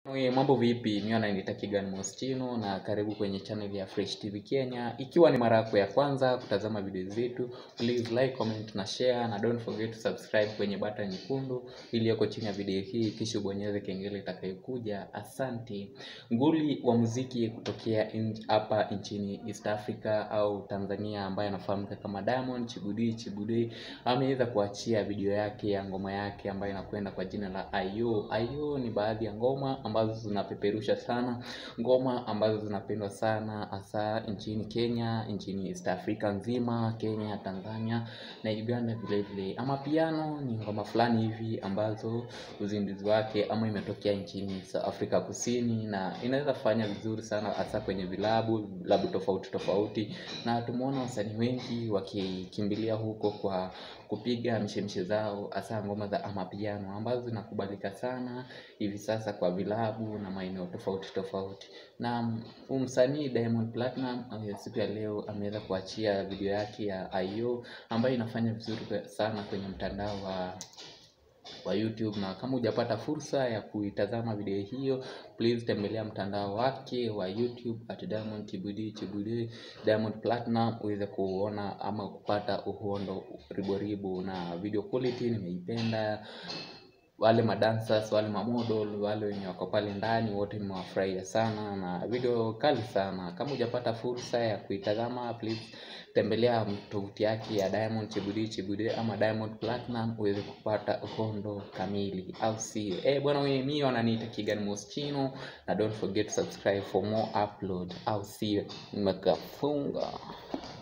Oye, mambo vipi? Mimi ananiita Kigan Moschino na karibu kwenye channel ya Fresh TV Kenya. Ikiwa ni mara yako ya kwanza kutazama video zetu, please like, comment na share na don't forget to subscribe kwenye button nyekundu iliyoko chini ya video hii, kisha ubonyeze kengele itakayokuja. Asante. Nguli wa muziki kutokea in- hapa nchini East Africa au Tanzania ambaye anafahamika kama Diamond Chibudi Chibudi ameweza kuachia video yake ya ngoma yake ambayo inakwenda kwa jina la Ayo. Ayo ni baadhi ya ngoma ambazo zinapeperusha sana, ngoma ambazo zinapendwa sana hasa nchini Kenya, nchini East Africa nzima, Kenya, Tanzania na Uganda vile vile. Ama piano ni ngoma fulani hivi ambazo uzinduzi wake ama imetokea nchini South Africa Kusini na inaweza fanya vizuri sana hasa kwenye vilabu vilabu tofauti tofauti, na tumeona wasanii wengi wakikimbilia huko kwa kupiga mishemishe zao hasa ngoma za amapiano ambazo zinakubalika sana hivi sasa kwa vilabu na maeneo tofauti tofauti. Na huyu msanii Diamond Platinum eh, siku ya leo ameweza kuachia video yake ya Ayo ambayo inafanya vizuri kwe- sana kwenye mtandao wa wa YouTube na kama hujapata fursa ya kuitazama video hiyo, please tembelea mtandao wake wa YouTube at Diamond Chibudi Chibudi Diamond Platinum uweze kuona ama kupata uhondo riboribo, na video quality nimeipenda. Wale madancers, wale mamodel, wale wenye wako pale ndani wote nimewafurahia sana na video kali sana. Kama hujapata fursa ya kuitazama, please tembelea tovuti yake ya Diamond Chibudi Chibudi ama Diamond Platinum uweze kupata uhondo kamili, au sio? Eh bwana, wewe mimi wananiita Kigan Moschino na don't forget to subscribe for more upload, au sio? Nimekafunga.